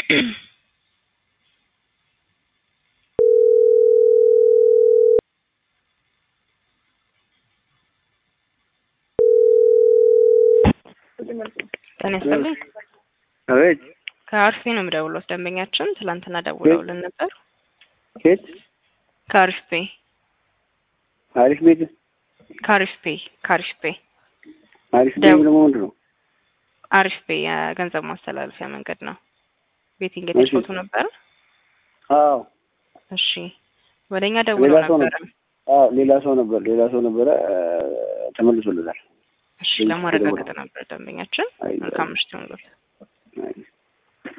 ጤና ይስጥልኝ። አቤት ከአርፌ ነው የምደውለው። ደንበኛችን ትላንትና ደውለውልን ነበር። ኬት ከአሪፍ ፔ አሪፍ ቤት ከአሪፍ ፔ ከአሪፍ ፔ አሪፍ ቤት ደው- ደግሞ ምንድን ነው? አሪፍ ፔ የገንዘብ ማስተላለፊያ መንገድ ነው። ቤቲንግ የተጫወቱ ነበር። አዎ እሺ ወደ እኛ ደውለው ሌላ ሰው ነው። ነበረ። አዎ ሌላ ሰው ነበር ሌላ ሰው ነበረ እ፣ ተመልሶለታል። እሺ ለማረጋገጥ ነበር ደንበኛችን። አይ፣ መልካም ምሽት ይሁንልዎት። አይ